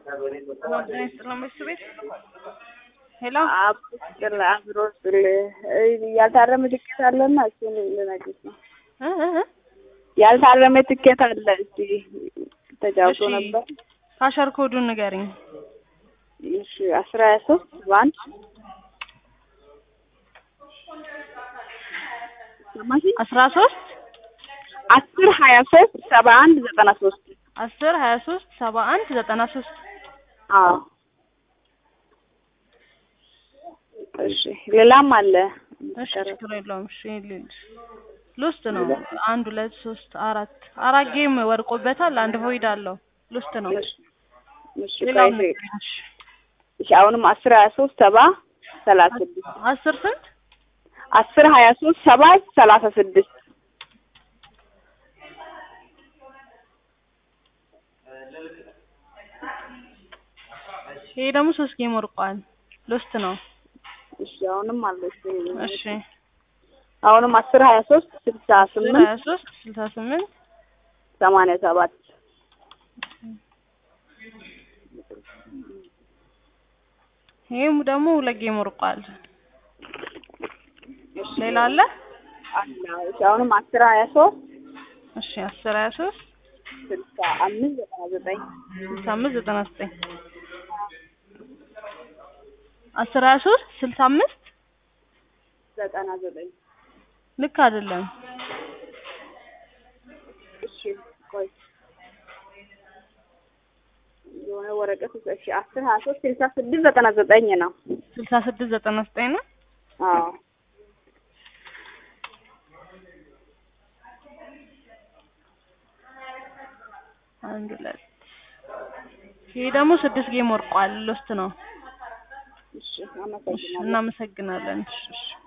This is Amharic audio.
ቤት ሄሎ አብሮ አብሮ ያልታረመ ትኬት አለና እሱን ልነግርሽ ነው። እ እ እ ያልታረመ ትኬት አለ። እስቲ ተጫውቶ እሺ። ነበር። ካሸር ኮዱን ንገሪኝ። እሺ አስራ ሀያ ሶስት በአንድ ሰማሽ? አስራ ሶስት አስር ሀያ ሶስት ሰባ አንድ ዘጠና ሶስት አስር ሀያ ሶስት ሰባ አንድ ዘጠና ሶስት አዎ እሺ ሌላም አለ። እሺ ችግር የለውም። እሺ ልልሽ ሉስት ነው። አንድ ሁለት ሶስት አራት አራት ጌም ወድቆበታል። አንድ ሆይድ አለው። ሉስት ነው። እሺ እሺ ሌላው ቆይ ንገሪኝ። እሺ እሺ አሁንም አስር ሀያ ሶስት ሰባ ሰላሳ ስድስት አስር ስንት አስር ሀያ ሶስት ሰባ ሰላሳ ስድስት ይሄ ደግሞ ሶስት ጌም ወድቋል። ሉስት ነው። እሺ አሁንም አለ እሺ እሺ አሁንም አስር ሀያ ሶስት ስልሳ አስር ስምንት ሀያ ሶስት ስልሳ ስምንት ሰማንያ ሰባት ይሄም ደግሞ ሁለት ጌም ወድቋል። ሌላ አለ? አለ እሺ አሁንም አስር ሀያ ሶስት እሺ አስር ሀያ ሶስት ስልሳ አምስት ዘጠና ዘጠኝ ስልሳ አምስት ዘጠና ዘጠኝ አስር ሀያ ሶስት ስልሳ አምስት ዘጠና ዘጠኝ ልክ አይደለም። እሺ ቆይ የሆነ ወረቀት ውስጥ እሺ አስር ሀያ ሶስት ስልሳ ስድስት ዘጠና ዘጠኝ ነው። ስልሳ ስድስት ዘጠና ዘጠኝ ነው። አዎ አንድ ሁለት ይሄ ደግሞ ስድስት ጌም ወድቋል። ሎስት ነው። እሺ እሺ አመሰግናለሁ። እናመሰግናለን። እሺ እሺ